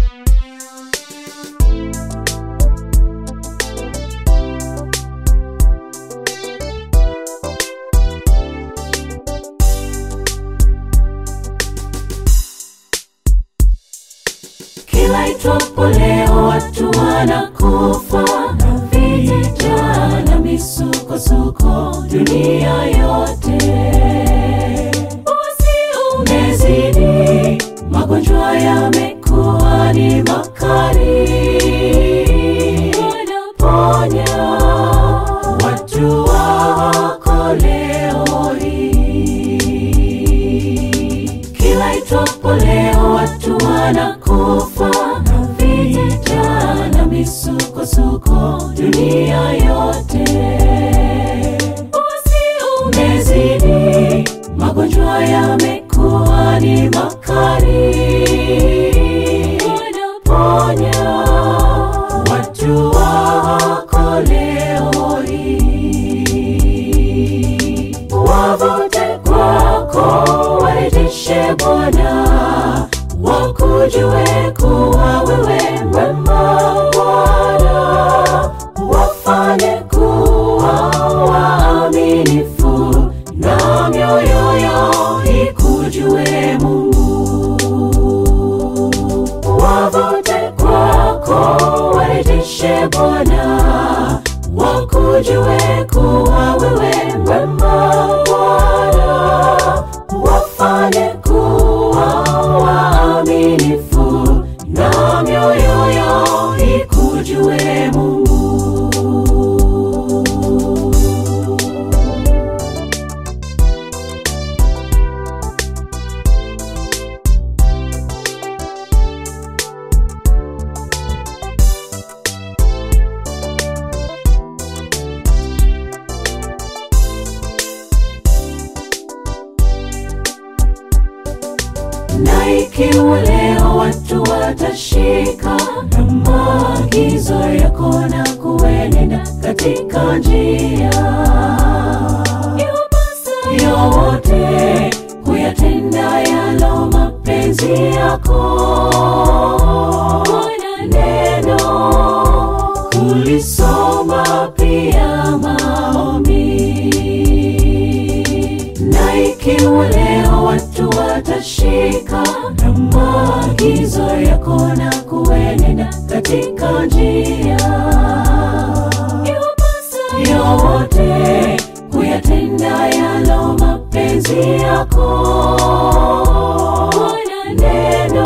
Kila itwapo leo watu wanakufa na vita na misukosuko dunia yote. Usi umezidi, magonjwa yamekuwa ni makali. Wanaponya watu wako leo hii. Kila itwapo leo watu wanakufa na vita na misukosuko dunia yote. Usi umezidi, magonjwa yamekuwa ni makali. Wanaponya watu wako leo hii. Wavute kwako, warejeshe Bwana, wakujue kuwa wewe mwema Bwana, wafanye kuwa waaminifu na mioyo yao ikujue Mungu. Wavute kwako, warejeshe Bwana, wakujue kuwa wewe mwema Bwana, wafanye kuwa waaminifu na mioyo yao ikujue Mungu. na ikiwa leo watu watashika na maagizo yako na kuenenda katika njia iwapasayo wote kuyatenda yalo mapenzi yako na neno kulisoma pia maombi na ikiwa leo watu watashika na maagizo yako na kuenenda katika njia iwapasayo wote kuyatenda yalo mapenzi yako na neno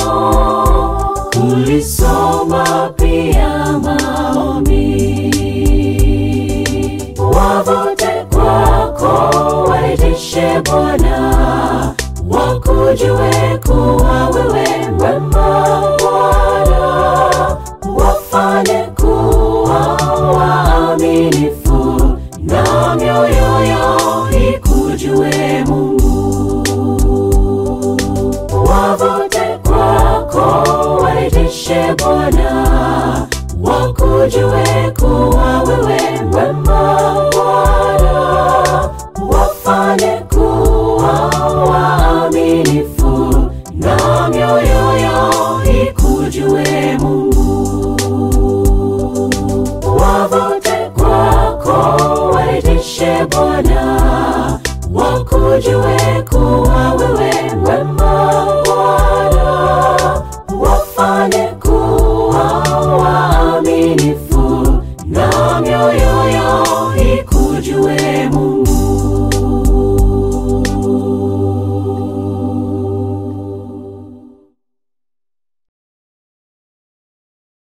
kulisoma pia maombi wavute kwako, warejeshe Bwana, wakujue kuwa wewe mwema Bwana, wafanye kuwa waaminifu na mioyo yao ikujue Mungu. Wavute kwako, warejeshe Bwana, wakujue kuwa wewe mwema Bwana, wafanye kuwa waaminifu na mioyo yao ikujue Mungu. Wavute kwako, warejeshe Bwana, wakujue kuwa wewe mwema Bwana, wafanye kuwa waaminifu